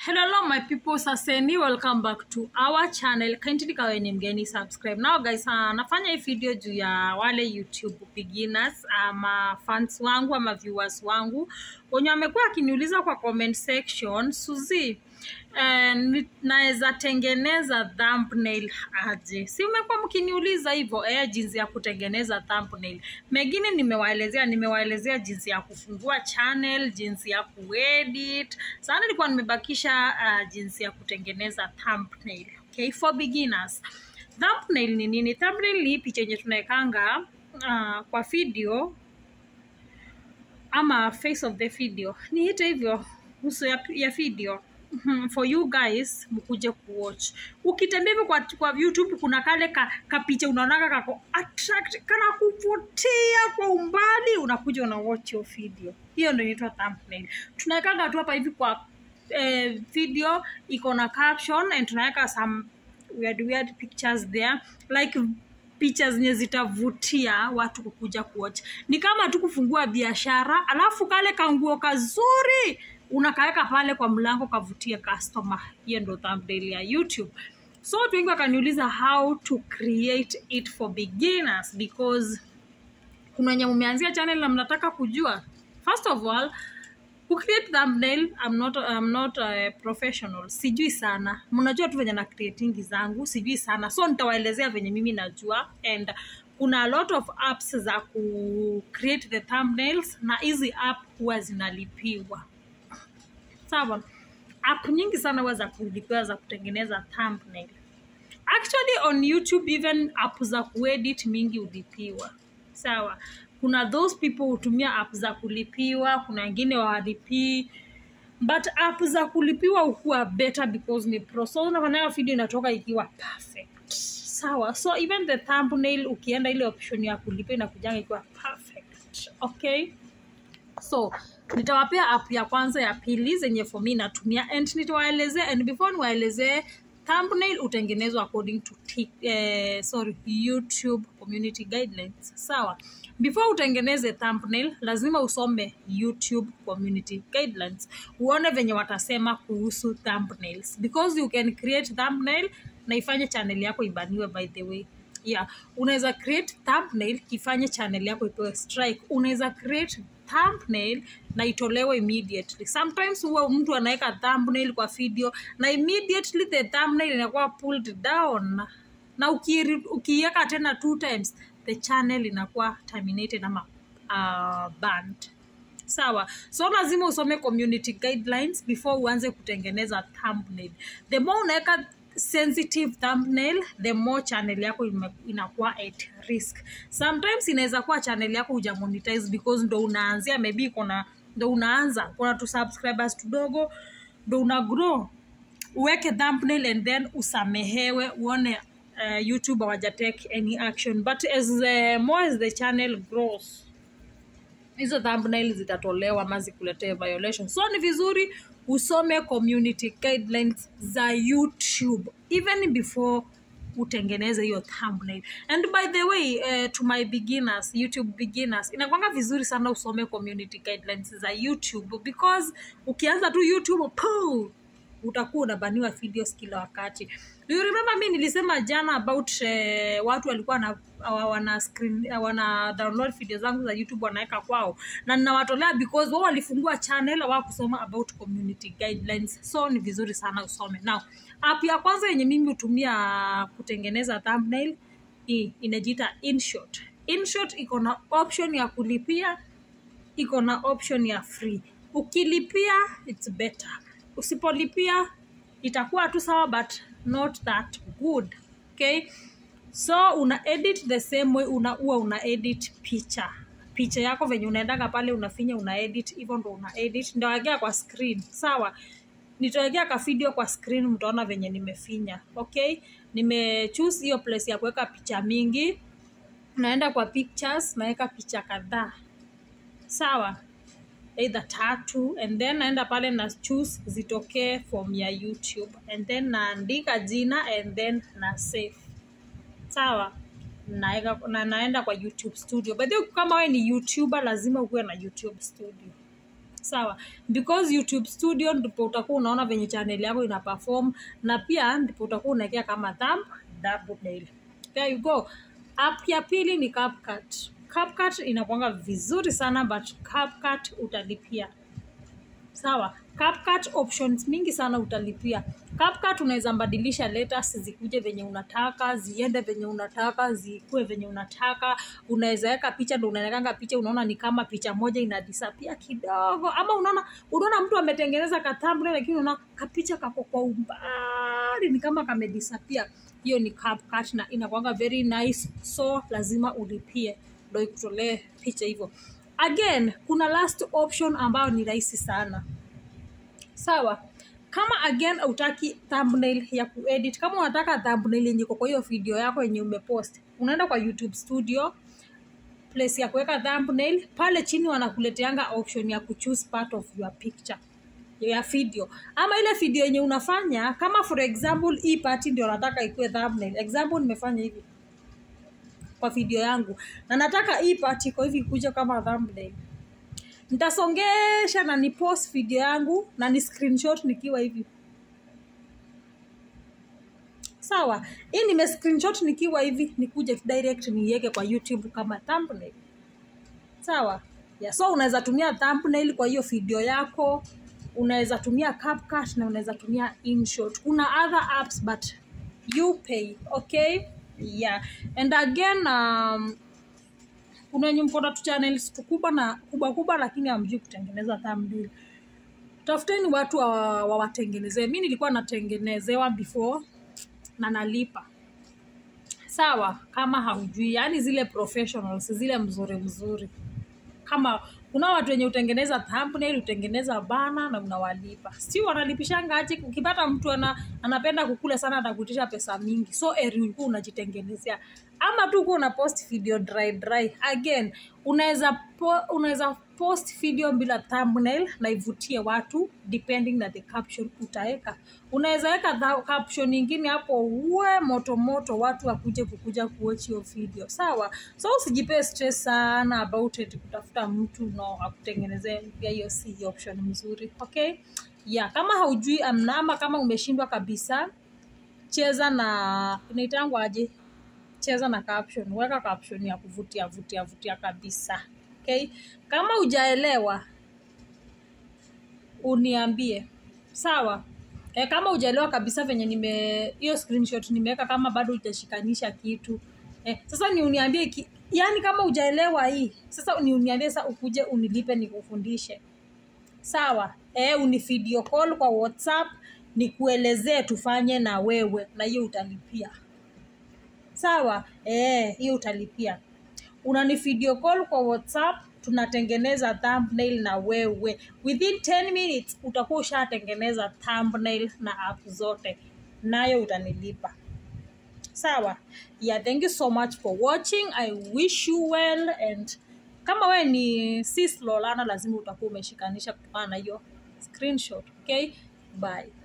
Hello, hello my people, saseni welcome back to our channel. Kindly kawe ni mgeni subscribe. Now guys, uh, nafanya hii video juu ya wale YouTube beginners ama fans wangu ama viewers wangu wenye wamekuwa akiniuliza kwa comment section, Suzi, eh, ni- naweza tengeneza thumbnail aje? Si umekuwa mkiniuliza hivyo eh, jinsi ya kutengeneza thumbnail. Mengine nimewaelezea, nimewaelezea jinsi ya kufungua channel, jinsi ya kuedit. Sasa nilikuwa nimebakisha uh, jinsi ya kutengeneza thumbnail. Okay, for beginners. Thumbnail ni nini? Thumbnail ni hii picha yenye tunawekanga uh, kwa video ama face of the video niite hivyo uso ya, ya video Mhm, for you guys mkuje kuwatch ukitembea hivyo kwa, kwa youtube kuna kale ka, kapicha unaonaga kako attract kana kuvutia kwa umbali unakuja una watch your video hiyo ndio inaitwa thumbnail tunawekaga tu hapa hivi kwa eh, video iko na caption and tunaweka some weird, weird pictures there like picha zenye zitavutia watu kukuja kuocha ni kama tu kufungua biashara alafu kale kanguo kazuri unakaweka pale kwa mlango kavutie customer hiyo ndo thumbnail ya youtube so watu wengi wakaniuliza how to create it for beginners because kuna wenye mumeanzia channel na mnataka kujua first of all kucreate thumbnail I'm not, I'm not a professional sijui sana mnajua tu venye na creatingi zangu sijui sana so nitawaelezea venye mimi najua and kuna a lot of apps za ku create the thumbnails na hizi app huwa zinalipiwa sawa app nyingi sana huwa za kulipiwa za kutengeneza thumbnail actually on youtube even app za kuedit mingi ulipiwa sawa kuna those people hutumia app za kulipiwa kuna wengine wawalipii but app za kulipiwa hukuwa better because ni pro so unafanya video inatoka ikiwa perfect sawa so even the thumbnail ukienda ile option ya kulipa inakujanga ikiwa perfect okay so nitawapea app ya kwanza ya pili zenye for me natumia and nitawaelezea and before niwaelezee thumbnail utengenezwa according to Tik- eh, sorry youtube community guidelines sawa before utengeneze thumbnail lazima usome youtube community guidelines uone venye watasema kuhusu thumbnails because you can create thumbnail na ifanye channel yako ibaniwe by the way yeah unaweza create thumbnail ifanye channel yako ipewe strike unaweza create thumbnail na itolewe immediately sometimes huwa mtu anaweka thumbnail kwa video na immediately the thumbnail inakuwa pulled down na ukiiri- ukiiweka tena two times the channel inakuwa terminated ama uh, banned sawa so lazima usome community guidelines before uanze kutengeneza thumbnail the more unaweka sensitive thumbnail the more channel yako ime- inakuwa at risk sometimes inaweza kuwa channel yako hujamonetize because ndo unaanzia maybe iko na ndo unaanza kuna tu subscribers tudogo ndo una grow uweke thumbnail and then usamehewe uone uh, youtube hawajatake any action but as the, more as the channel grows hizo thumbnail zitatolewa ama zikuletee violation so ni vizuri usome community guidelines za youtube even before utengeneze hiyo thumbnail and by the way uh, to my beginners youtube beginners inakwanga vizuri sana usome community guidelines za youtube because ukianza tu youtube poo, utakuwa unabaniwa videos kila wakati Do you remember mi nilisema jana about eh, watu walikuwa na wa- wana screen, wana download video zangu za youtube wanaweka kwao na ninawatolea because wao walifungua channel hawakusoma about community guidelines so ni vizuri sana usome now app ya kwanza yenye mimi hutumia kutengeneza thumbnail hii inajiita inshot inshot iko na option ya kulipia iko na option ya free ukilipia its better usipolipia itakuwa tu sawa but not that good okay so una edit the same way una huwa una edit picha picha yako venye unaendaga pale unafinya una edit hivyo ndo una edit ndawekea kwa screen sawa nitawekea ka video kwa screen mtaona venye nimefinya okay nimechoose hiyo place ya kuweka picha mingi naenda kwa pictures naweka picha kadhaa sawa either tatu and then naenda pale na choose zitokee form ya youtube and then naandika jina and then na save sawa naeka, na naenda kwa youtube studio by the way kama we ni youtuber lazima ukuwe na youtube studio sawa because youtube studio ndipo utakuwa unaona venye channel yako ina perform na pia ndipo utakuwa unaekea kama thumb thumbnail there you go app ya pili ni CapCut. CapCut inakuanga vizuri sana but CapCut utalipia sawa CapCut options mingi sana utalipia CapCut unaweza badilisha letters zikuje venye unataka ziende venye unataka zikue venye unataka unaweza weka picha ndo unaekanga picha unaona ni kama picha moja ina disappear kidogo ama unaona unaona mtu ametengeneza ka thumbnail lakini unaona kapicha kako kwa umbali ni kama kamedisappear hiyo ni CapCut na inakwanga very nice so lazima ulipie ndo ikutolee picha hivyo again kuna last option ambayo ni rahisi sana sawa kama again utaki thumbnail ya kuedit kama unataka thumbnail yenye iko kwa hiyo video yako yenye umepost unaenda kwa youtube studio place ya kuweka thumbnail pale chini wanakuleteanga option ya kuchoose part of your picture ya video ama ile video yenye unafanya kama for example hii party ndio nataka ikuwe thumbnail example nimefanya hivi kwa video yangu na nataka hii part iko hivi kuja kama thumbnail nitasongesha na ni post video yangu na ni screenshot nikiwa hivi sawa hii nime screenshot nikiwa hivi nikuje direct niiweke kwa youtube kama thumbnail sawa yeah, so unaweza tumia thumbnail kwa hiyo video yako unaweza tumia CapCut na unaweza tumia InShot. Kuna other apps but you pay, okay? Yeah. And again um, kuna wenye mko na tu channels tukubwa na kubwa kubwa lakini hamjui kutengeneza thumbnail. Tafuteni watu wawatengenezee. Wa mi nilikuwa natengenezewa before na nalipa sawa, kama haujui, yaani zile professionals zile mzuri mzuri kama kuna watu wenye utengeneza thumbnail utengeneza bana na unawalipa si wanalipishanga aje ukipata mtu ana, anapenda kukula sana atakuitisha pesa mingi so eri ulikuwa unajitengenezea ama tu kuwa una post video dry dry again unaweza po, unaweza post video bila thumbnail na ivutie watu depending na the caption utaweka unaweza weka caption nyingine hapo uwe moto moto watu wakuje kukuja kuwatch hiyo video sawa so usijipee stress sana about it kutafuta mtu no akutengenezee pia hiyo si option mzuri okay yeah kama haujui amna ama kama umeshindwa kabisa cheza na inaitangwa aje cheza na caption weka caption ya kuvutia vutia vutia kabisa okay kama hujaelewa uniambie sawa e, kama hujaelewa kabisa venye nime hiyo screenshot nimeweka kama bado hujashikanisha kitu e, sasa ni uniambie ki, yani kama hujaelewa hii sasa ni uniambie sasa ukuje unilipe nikufundishe sawa e, uni video call kwa whatsapp nikuelezee tufanye na wewe na hiyo utalipia sawa eh hiyo utalipia unani video call kwa whatsapp tunatengeneza thumbnail na wewe within 10 minutes utakuwa ushatengeneza thumbnail na app zote nayo utanilipa sawa yeah thank you so much for watching i wish you well and kama we ni sis lolana lazima utakuwa umeshikanisha kutokana na hiyo screenshot okay bye